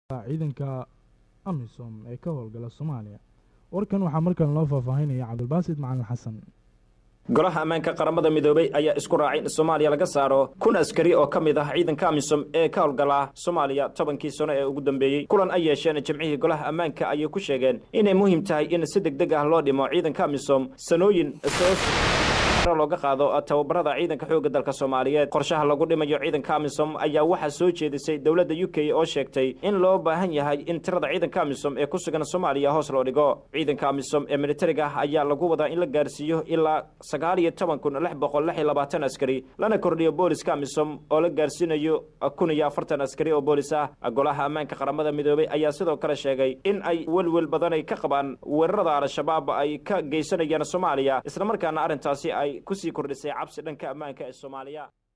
ciidanka amisom ee ka howlgala soomaaliya warkan waxaa markan loo faahfaahinaya cabdulbaasid macalin xasan golaha ammaanka qaramada midoobey ayaa isku raacay in soomaaliya laga saaro kun askari oo ka mid ah ciidanka amisom ee ka howlgala soomaaliya tobankii sano ee ugu dambeeyey kulan ay yeesheen jimcihii golaha ammaanka ayay ku sheegeen inay muhiim tahay in si deg deg ah loo dhimo ciidanka amisom sanooyin soo looga qaado tababarada ciidanka xoogga dalka soomaaliyeed qorshaha lagu dhimayo ciidanka amisom ayaa waxaa soo jeedisay dowladda u k oo sheegtay in loo baahan yahay in tirada ciidanka amisom ee ku sugan soomaaliya hoos loo dhigo ciidanka amisom ee militariga ah ayaa lagu wadaa in la gaarsiiyo ilaa sagaal iyo toban kun lix boqol lix iyo labaatan askari lana kordhiyo booliska amisom oo la gaarsiinayo kun iyo afartan askari oo boolis ah golaha ammaanka qaramada midoobey ayaa sidoo kale sheegay in ay welwel badanay ka qabaan weerarada al-shabaab ay ka geysanayaan soomaaliya islamarkaana arrintaasi ay kusii kordhisay cabsi dhanka ammaanka ee soomaaliya